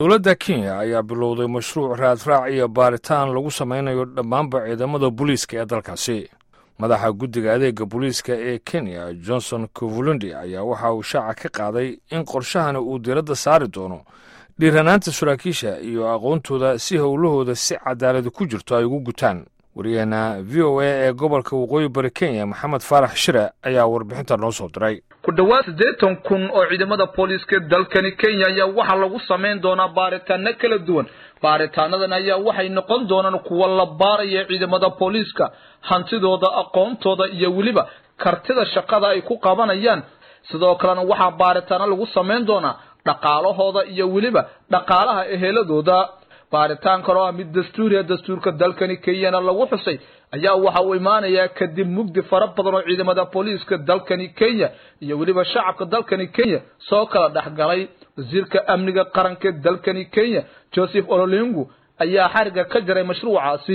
dowladda kenya ayaa bilowday mashruuc raadraac iyo baaritaan lagu samaynayo dhammaanba ciidamada booliiska ee dalkaasi madaxa guddiga adeega booliiska ee kenya johnson kovulundi ayaa waxa uu shaaca ka qaaday in qorshahani uu diradda saari doono dhiiranaanta saraakiisha iyo aqoontooda si howlahooda si cadaaladi ku jirto ay ugu gutaan waryaheena v o a ee gobolka waqooyi bari kenya maxamed faarax shire ayaa warbixinta noo soo diray ku dhowaad siddeetan kun oo ciidamada booliiska dalkani kenya ayaa waxaa lagu samayn doonaa baaritaano kala duwan baaritaanadan ayaa waxay noqon doonaan kuwa la baaraya ciidamada booliiska hantidooda aqoontooda iyo weliba kartida shaqada ay ku qabanayaan sidoo kalena waxaa baaritaano lagu samayn doonaa dhaqaalahooda iyo weliba dhaqaalaha eheladooda baaritaan kaloo ah mid dastuuriya dastuurka dalkani kenyana lagu xusay ayaa waxa uu imaanayaa kadib mugdi fara badan oo ciidamada booliiska dalkani kenya iyo weliba shacabka dalkani kenya soo kala dhexgalay wasiirka amniga qaranka dalkani kenya joseph ololingu ayaa xariga ka jaray mashruucaasi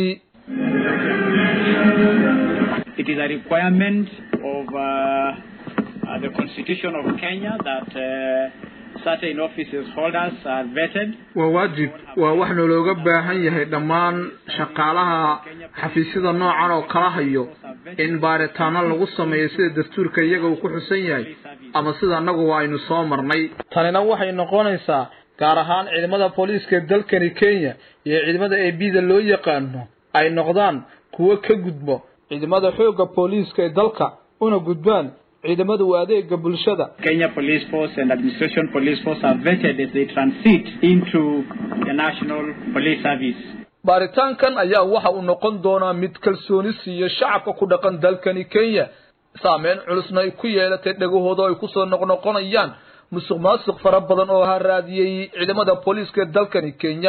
It is a requirement of uh, uh, the Constitution of Kenya that uh, certain offices holders are vetted. waa waajib waa wax nalooga baahan yahay dhammaan shaqaalaha xafiisyada noocan oo kala hayo in baaritaano lagu sameeyo sida dastuurka iyaga uu ku xusan yahay ama sida annagu aynu soo marnay tanina waxay noqonaysaa gaar ahaan ciidamada booliiska dalkani kenya iyo ciidamada a b da loo yaqaano ay noqdaan kuwo ka gudbo ciidamada xoogga booliiska ee dalka una gudbaan ciidamada u adeega bulshada Kenya Police Force and Administration Police Force are vetted as they transit into the National Police Service. baaritaankan ayaa waxa uu noqon doonaa mid kalsooni siiya shacabka ku dhaqan dalkani kenya saameyn culusna ay ku yeelatay dhegahooda ay kusoo noqnoqonayaan musuq maasuq fara badan oo haraadiyey ciidamada booliiska ee dalkani kenya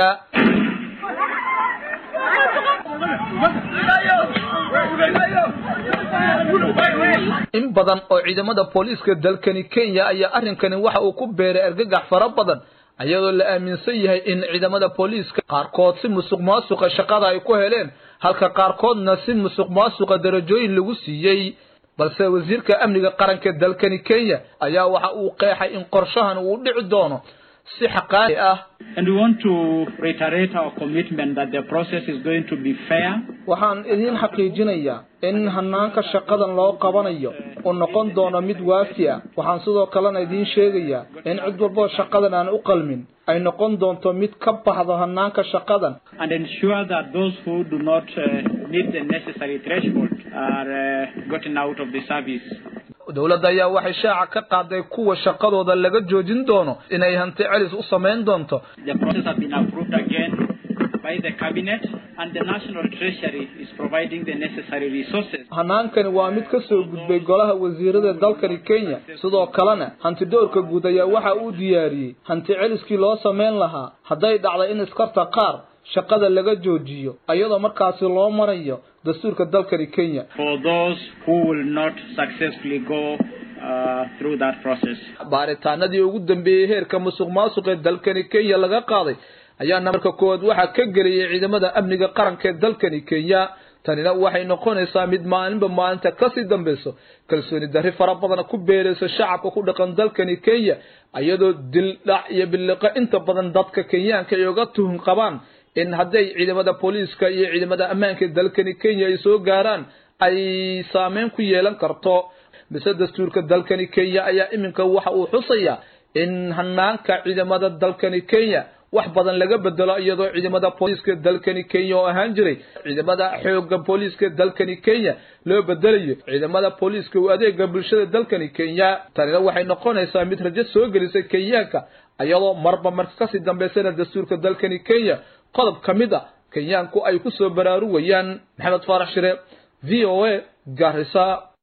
in badan oo ciidamada booliiska dalkani kenya ayaa arrinkani waxa uu ku beeray argagax fara badan ayadoo la aaminsan yahay in ciidamada booliiska qaarkood si musuq maasuqa shaqada ay ku heleen halka qaarkoodna si musuq maasuqa darajooyin lagu siiyey balse wasiirka amniga qaranka dalkani kenya ayaa waxa uu qeexay in qorshahan uu dhici doono si xaqaali ah And we want to reiterate our commitment that the process is going to be fair, waxaan idiin xaqiijinayaa in hanaanka shaqadan loo qabanayo uu noqon doono mid waafi ah waxaan sidoo kalena idiin sheegayaa in cid walboo shaqadan aan u qalmin ay noqon doonto mid ka baxdo hanaanka shaqadan and ensure that those who do not uh, meet the necessary threshold are uh, gotten out of the service. dowladda ayaa waxay shaaca ka qaaday kuwa shaqadooda laga joojin doono inay hanti celis u samayn doonto The process has been approved again by the cabinet and the National Treasury is providing the necessary resources. hanaankani waa mid ka soo gudbay golaha wasiirada dalkani kenya sidoo kalena hantidoorka guud ayaa waxa uu diyaariyey hanti celiskii loo samayn lahaa hadday dhacday in iskarta qaar shaqada laga joojiyo iyadoo markaasi loo marayo dastuurka dalkani kenya For those who will not successfully go uh, through that process. baaritaanadii ugu dambeeyey heerka musuq maasuq ee dalkani kenya laga qaaday ayaana marka koowaad waxaa ka geliyay ciidamada amniga qaranka ee dalkani kenya tanina waxay noqonaysaa mid maalinba maalinta kasii dambeyso kalsooni darri fara badan ku beeraysa shacabka ku dhaqan dalkani kenya iyadoo dil dhac iyo biliqo inta badan dadka kenyaanka ay uga tuhun qabaan in hadday ciidamada booliiska iyo ciidamada ammaanka ee dalkani kenya ay soo gaaraan ay saameyn ku yeelan karto mise dastuurka dalkani kenya ayaa iminka waxa uu xusayaa in hanaanka ciidamada dalkani kenya wax badan laga bedelo iyadoo ciidamada booliiska dalkani kenya oo ahaan jiray ciidamada xoogga booliiska dalkani kenya loo bedelayo ciidamada booliiska u adeega bulshada dalkani kenya tanina waxay noqonaysaa mid rajo soo gelisay kenyaanka iyadoo marba marka kasii dambeysana dastuurka dalkani kenya qodob ka mid a kenyaanku ay ku soo baraarugayaan maxamed faarax shire v o a garisa